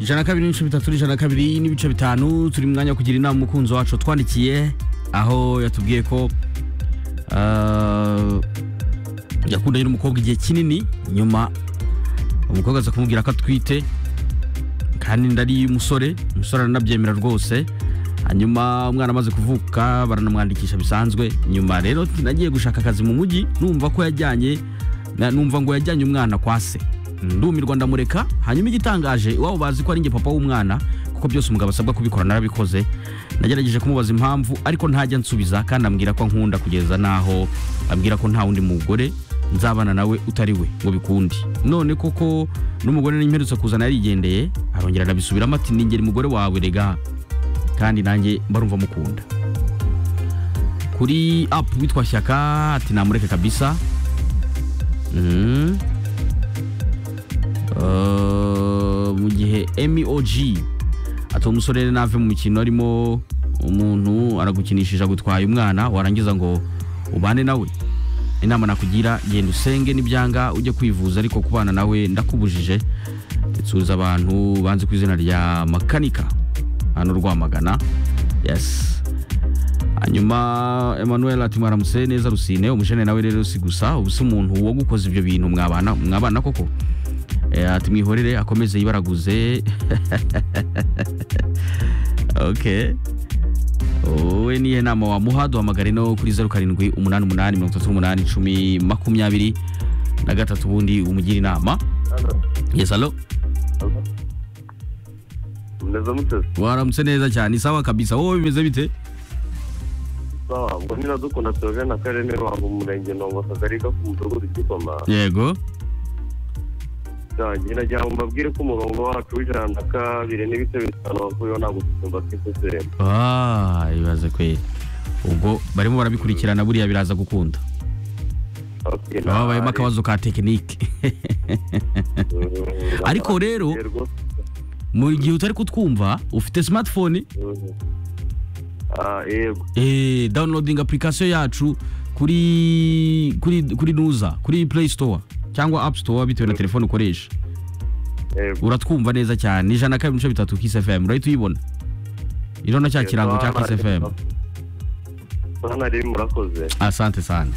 ijana na kabiri n'ibice bitatu n'ijana na kabiri n'ibice bitanu turi mu mwanya wo kugira inama umukunzi wacu twandikiye aho yatubwiye ko ah, yakundanye n'umukobwa igihe kinini nyuma umukobwa aza kumubwira ko atwite kandi inda ari iy'umusore umusore aranabyemera rwose hanyuma umwana amaze kuvuka baranamwandikisha bisanzwe nyuma rero nagiye gushaka akazi mu mujyi numva ko yajyanye na- numva ngo yajyanye umwana kwa se ndumirwa ndamureka hanyuma igitangaje iwabo bazi ko ari njye papa w'umwana kuko byose umugabo asabwa kubikora narabikoze nagerageje kumubaza impamvu ariko ntajya nsubiza kandi ambwira ko ankunda kugeza n'aho ambwira ko nta wundi mugore nzabana nawe utari we ngo bikundi none koko n'umugore n'imperutse kuzana yarigendeye arongera arabisubiramo ati ningeri umugore wawe rega kandi nanjye barumva mukunda kuri apu witwa shyaka ati namureke kabisa Mhm. Eh, mu gihe mog ati uwo musore rero nave mu mikino arimo umuntu aragukinishije agutwaye umwana warangiza ngo ubane nawe inama nakugira genda usenge n'ibyanga ujye kwivuza ariko kubana nawe ndakubujije nsuhuza abantu banze ku izina rya makanika hano rwamagana yes hanyuma emmanuel ati mwaramutse neza rusine umujene nawe rero si gusa ubu si umuntu wagukoze ibyo bintu mwabana mwabana koko Eh, ati mwihorere akomeze yibaraguze ok wowe nihe nama wamuha duhamagare no kuri zeru karindwi umunani umunani mirongo itatu n'umunani icumi makumyabiri na gatatu ubundi umugira inama yes alo meza muteze waramutse neza cyane sawa kabisa wowe bimeze bite sawa ngo niradukunda na kareme ruhango umurenge nongo akagari ko ku mudugudu gikoma yego yanjye nagira ngo mbabwire ko umurongo wacu w'ijana na kabiri n'ibice bitanu wakuyeho nta gusimba k'isosiyete Ah, ibaze kweli ubwo barimo barabikurikirana buriya biraza gukunda baba babayemo akabazo ka tekinike Ariko rero- mu gihe utari kutwumva ufite smartphone yego eh, downloading application yacu kuri kuri kuri nuza kuri play store cyangwa app store bitewe na telefone ukoresha yego uratwumva neza cyane ijana na kabiri n'ibice bitatu kiss fm urahita uyibona iriho na cya kirango cya kiss fm hano ari murakoze asante sana